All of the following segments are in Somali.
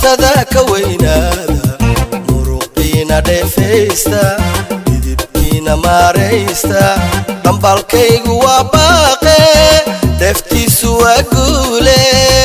dhowrtada ka weynaada muruqiina dheefaysta didibkiina maaraysta dhambalkaygu waa baaqe dheeftiisu waa guule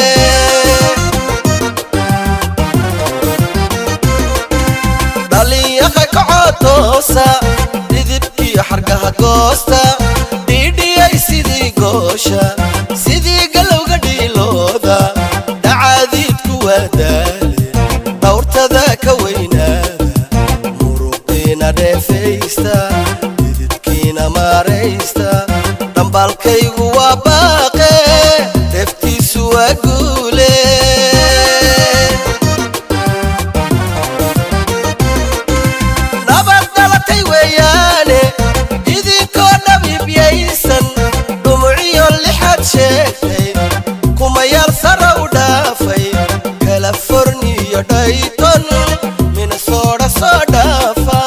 dhalinyaqa kacotoosa didibkiyo xargaha goosta dhiidhiyay sidii goosha sidii galowga dhiilooda dhacaadiidku waa daale dhowrtada ka weynaada muruqiina dheefaysta didibkiina maaraysta dhambaalkaygu waa baaqe dheeftiisu waa guule nabad dhalatay weeyaane idinkoo dhabiibyaysan dhumuciyo lixaad sheegtay kumayaal sara u dhaafay kaliforniyo dhayton minnesota soo dhaafa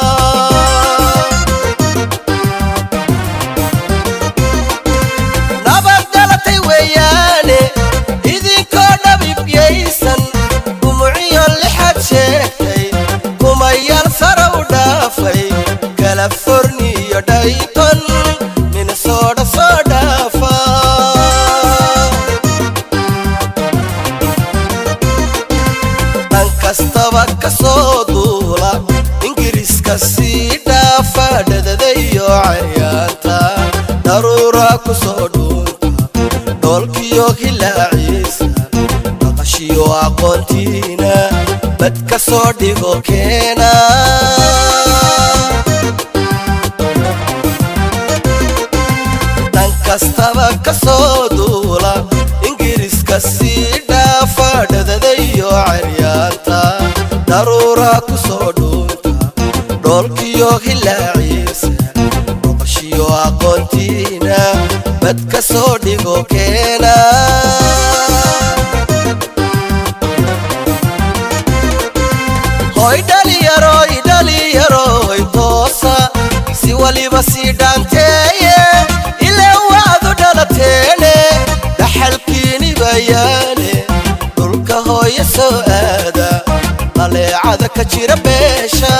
nabad dhalatay weeyaane idinkoo dhabiibyaysan dhumuciyo lixaad sheegtay kumayaal sara u dhaafay californiyo dhayton minnesota soo dhaafa dhan kastaba ka soo duula ingiriiska sii dhaafa dhadadayo cayaanta daruura ku soo dhuunta dhoolkiyo hilaaciisa dhaqashiyo aqoontiina bad ka soo dhigo keena dhan kastaba ka soo duula ingiriiska sii dhaafa dhadadayo caryaanta daruura ku soo dhuunta dhoolkiyo hilaaciisa noqoshiyo aqoontiina bad ka soo dhigo keena hoy dhaliyaroy dhaliyaroy toosa si waliba sii dhaanteeye ilaa waadu dhalateene dhaxalkiini bayaane dhulka hooya soo aada qaleecada ka jira beesha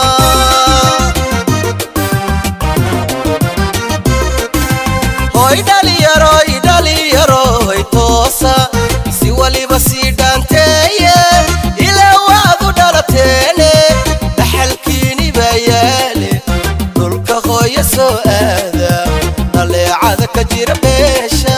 hoy dhaliyaroy dhaliyaroy toosa si waliba sii dhaanteeye ilaa waadu dhalateene dhaxalkiini bayaale dhulka hooya soo aada dhaleecada ka jira beesha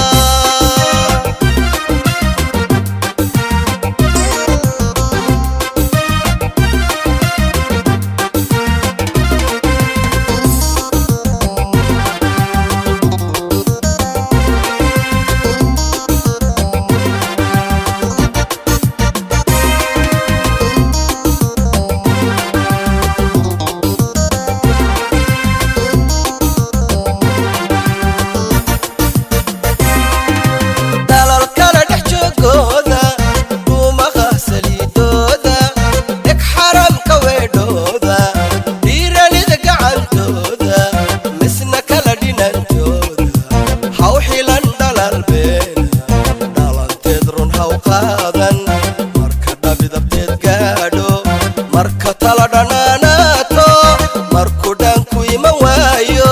dalal kala dhex joogooda duumaha saliidooda dheg xaramka weedhooda dhiiranida gacantooda misna kala dhinantooda haw xilan dhalal beena dhalanteed run haw qaadan marka dhabidabteed gaadho marka tala dhanaanaato markuu dhaanku iman waayo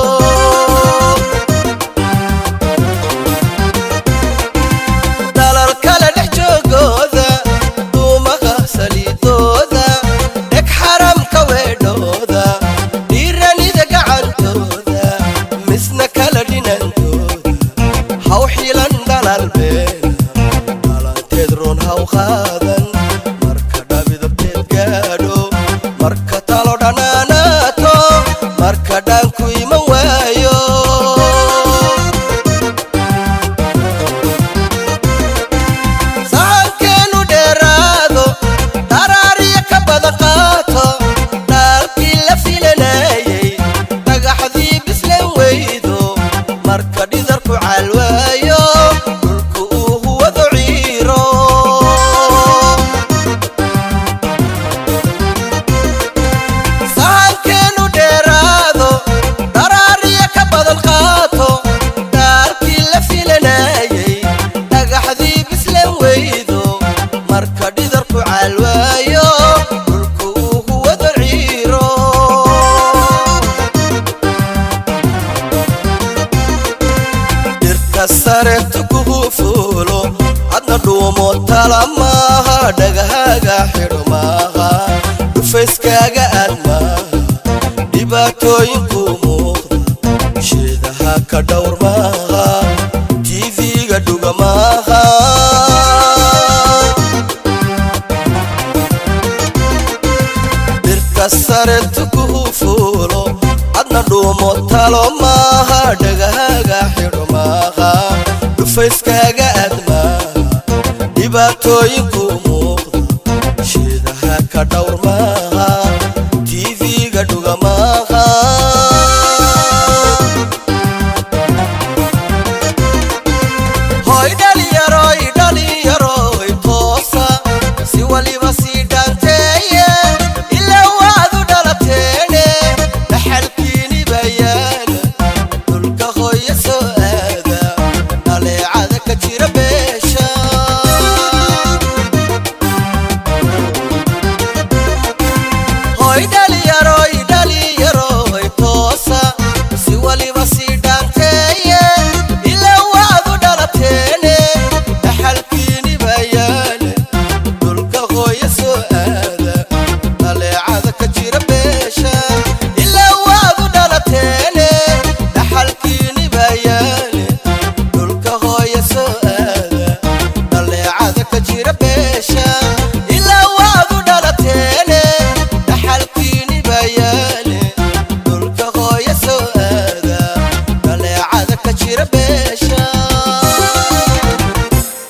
dalal kala dhex joogooda duumaha saliidooda dheg xaramka weedhooda dhiiranida gacantooda misna kala dhinantooda haw xilan dhalal beena dhalanteed run haw qaadan marka dhabidabteed gaadho marka talo dhanaanaato marka dhaanku iman waayo sahankeenu dheeraado dharaariya ka badan qaato dhaalkii la filanayay dhagaxdii bislan weydo marka dhidarku calwaayo dhulku uu huwado ciiro sahankeenu dheeraado dharaariya ka badan qaato dhaalkii la filanayay dhagaxdii bislan weydo marka dhidarku maaha dhagahaaga xidho maaha dhufayskaaga aad maaha dhibaatooyinku muuqda sheedaha ka dhowr maaha tv-ga dhuga maaha dhirta sare tukuhu fuulo adna dhuumo talo maaha dhagahaaga xidho maaha dhufayskaaga aad maaha dhibaatooyinku muuqda sheedaha ka dhowr maaha tv-ga dhuga maaha